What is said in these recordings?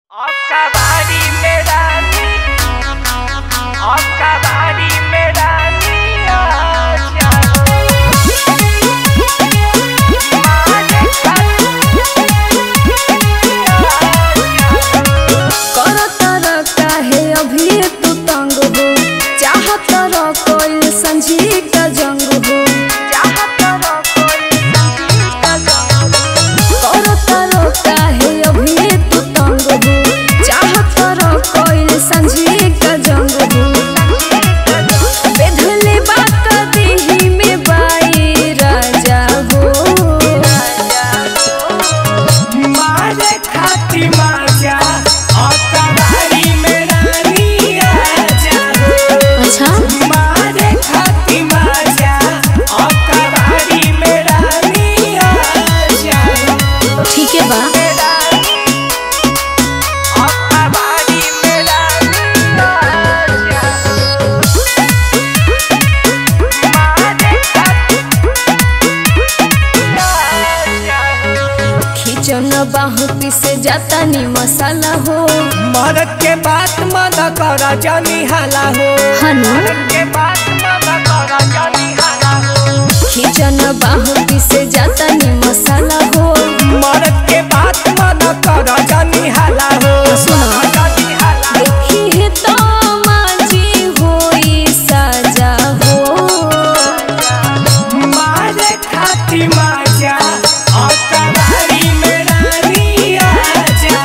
आपका भारी मेरा आपका भारी मेरा करतर काहे अभी तू तंग हो चाहतर कोई संझी का जंग हो करतर काहे अभी तू तंग हो चाहतर कोई संझी का जंग हो बेधले बात देही में बाई राजा हो मारे खाती माजा आपका भारी मेरा आजा अच्छा मारे खाती माजा आपका भारी मेरा आजा ठीक है बा आपका भारी मेरा खिचन बाहु पिसे जाता नी मसाला हो मरद के बात मत कर जनी हाला हो हनु के बात मत कर जनी हाला हो खिचन बाहु पिसे जाता नी मसाला हो मरद के बात मत कर जनी हाला हो सुनो। जनी हाला देखी है तो माजी होई साजा हो मारे खाती माजा आपका भारी मेरा आजा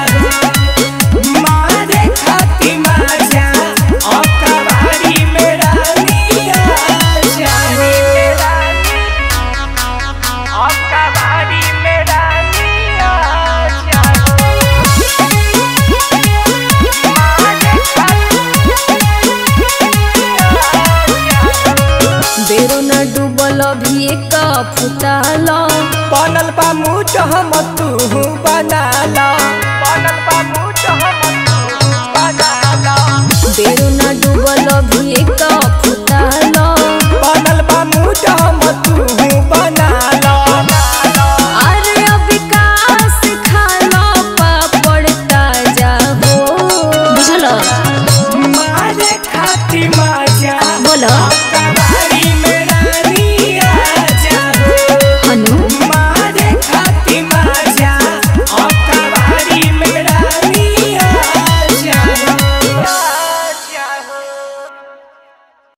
मारे खाती माजा आपका भारी मेरा आजा आपका भारी मेरा बेरो न डूबल भी एक फुटाल बनल बा मुझ हम तू बनाला बनल बा मुझ हम तू बनाला बेरो न डूबल भी एक